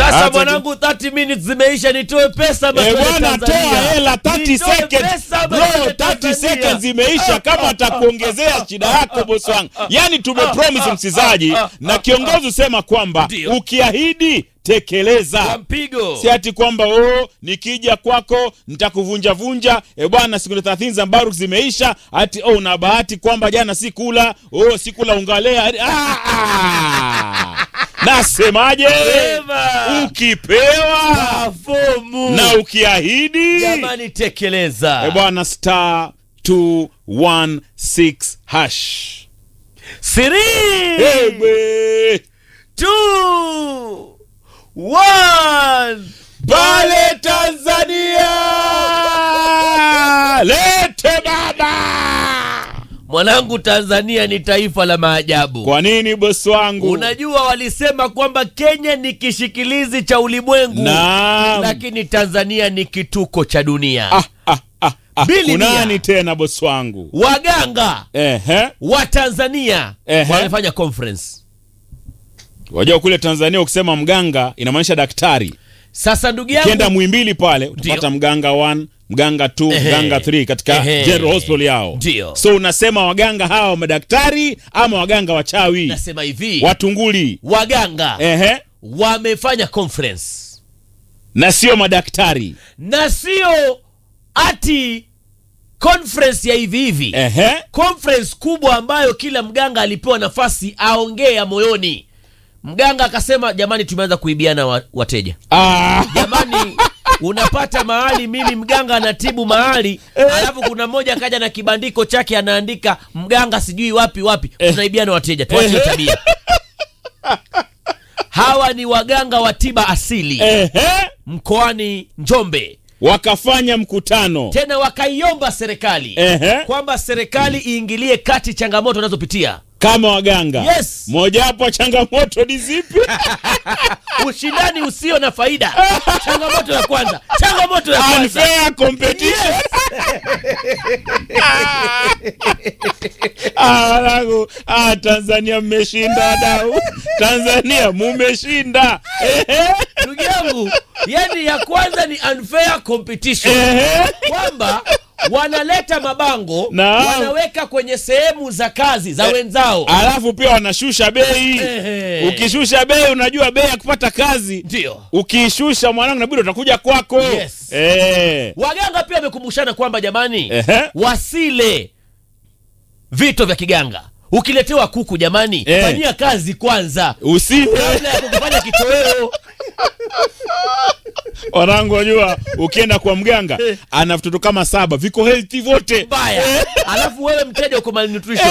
Sasa Hata- mwanangu 30 minutes zimeisha nitoe pesa ama Eh, twende bwana Tanzania? toa hela 30 Nitoe seconds pesa ama bro twende 30 Tanzania? seconds imeisha kama atakuongezea shida yako boss wangu yani tumepromise msizaji na kiongozi usema kwamba Ndio. ukiahidi Kwa tekeleza mpigo si ati kwamba oh, nikija kwako nitakuvunja vunja e bwana siku 30 za Mbaruk zimeisha ati oh, una bahati kwamba jana sikula oh, sikula ungalea ah, ah. nasemaje Sema. ukipewa fomu na ukiahidi jamani tekeleza e bwana star 216 hash Three, Egbe. two, one. pale Tanzania lete baba mwanangu tanzania ni taifa la maajabu kwa nini bosi wangu unajua walisema kwamba kenya ni kishikilizi cha ulimwengu Naam. lakini tanzania ni kituko cha dunia ah, ah, ah, ah. Bili kunani mia. tena bosi wangu waganga ehe wa tanzania Ehe. wamefanya conference wajua kule tanzania ukisema mganga inamaanisha daktari sasa ndugu ukienda yangu mwimbili pale utapata Ndio. mganga 1 mganga 2 Ehe. mganga 3 katika Ehe. general hospital yao Ndio. so unasema waganga hawa madaktari ama waganga wachawi nasema hivi watunguli waganga ehe wamefanya conference na sio madaktari na sio ati conference ya hivi hivi ehe conference kubwa ambayo kila mganga alipewa nafasi aongee ya moyoni mganga akasema jamani tumeanza kuibiana wa, wateja ah. jamani unapata mahali mimi mganga anatibu mahali alafu kuna mmoja akaja na kibandiko chake anaandika mganga sijui wapi wapi tunaibiana wateja tuache hiyo tabia hawa ni waganga wa tiba asili ehe mkoani njombe wakafanya mkutano tena wakaiomba serikali ehe kwamba serikali iingilie kati changamoto wanazopitia kama waganga Yes. mojawapo ya changamoto ni zipi ushindani usio na faida changamoto ya kwanza changamoto ya kwanza unfair competition Ah, wanangu ah, tanzania mmeshinda wadau tanzania mumeshinda Ehe, ndugu yangu yani ya kwanza ni unfair competition ehe. kwamba wanaleta mabango Naam. wanaweka kwenye sehemu za kazi za wenzao alafu pia wanashusha bei Ehe. ukishusha bei unajua bei ya kupata kazi ndio ukiishusha mwanangu nabidi utakuja kwako Yes. Eh. waganga pia wamekumbushana kwamba jamani Ehe. wasile vito vya kiganga ukiletewa kuku jamani Eh. fanyia kazi kwanza usile kabla ya kukufanya kitoweo wanangu wajua ukienda kwa mganga ana vitoto kama saba viko healthy vote mbaya alafu wewe mteja uko malnutrition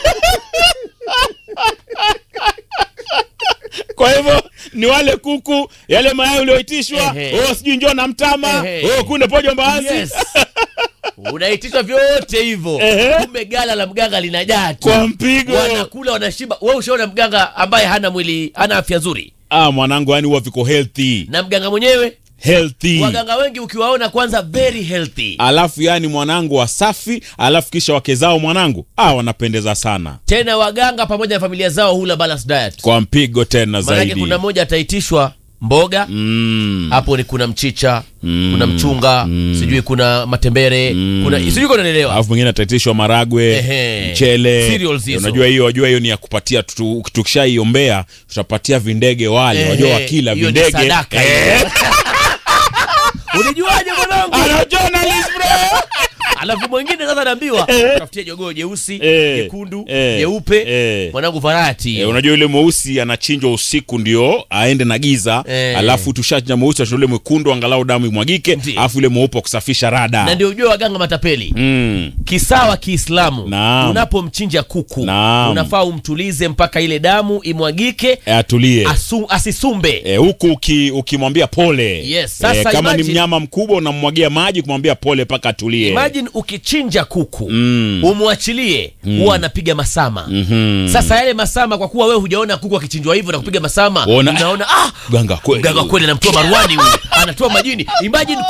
kwa hivyo ni wale kuku yale mayai ulioitishwa Ehe. oh, sijui njoo na mtama Ehe. oh, kunde pojo mbaazi yes unaitishwa vyote hivyo Ehe. kumbe gala la mganga linajaa tu kwa mpigo wanakula wanashiba we ushaona mganga ambaye hana mwili hana afya nzuri ah, mwanangu yani huwa viko healthy na mganga mwenyewe healthy waganga wengi ukiwaona kwanza very healthy alafu yani mwanangu wasafi alafu kisha wake zao mwanangu ah, wanapendeza sana tena waganga pamoja na familia zao hula balance diet kwa mpigo tena maanake zaidi kuna mmoja ataitishwa mboga mm. hapo ni kuna mchicha Mm. kuna mchunga sijui kuna matembere kuna sijui kunaelewa alafu mwingine ataitishwa maragwe Ehe. mchele Cereals hizo. unajua hiyo wajua hiyo ni ya kupatia tu- tukishaiombea tutapatia vindege wale wajua wakila hiyo ni vindege sadaka Eh. hiyo. ulijuaje mwanangu Ana journalist bro alafu mwingine sasa anaambiwa tafutie jogoo jeusi Eh. jekundu Eh. jeupe Eh. mwanangu varati Eh, unajua yule mweusi anachinjwa usiku ndio aende na giza Eh. alafu tushachinja mweusi ule mwekundu angalau damu imwagike Ndiyo. alafu yule mweupe wa kusafisha rada na ndio ujue waganga matapeli mm. kisawa kiislamu Naam. unapomchinja kuku Naam. unafaa umtulize mpaka ile damu imwagike Eh, atulie asu, asisumbe Eh, huku uki- ukimwambia pole Yes, sasa kama ni imagine- mnyama mkubwa unamwagia maji kumwambia pole mpaka atulie imagine ukichinja kuku Mm. umwachilie huwa anapiga masama Mhm. sasa yale masama kwa kuwa wewe hujaona kuku akichinjwa hivyo na kupiga masama Ona- unaona ah, Ganga kweli. mganga kweli anamtoa baruani huyu anatoa majini imagine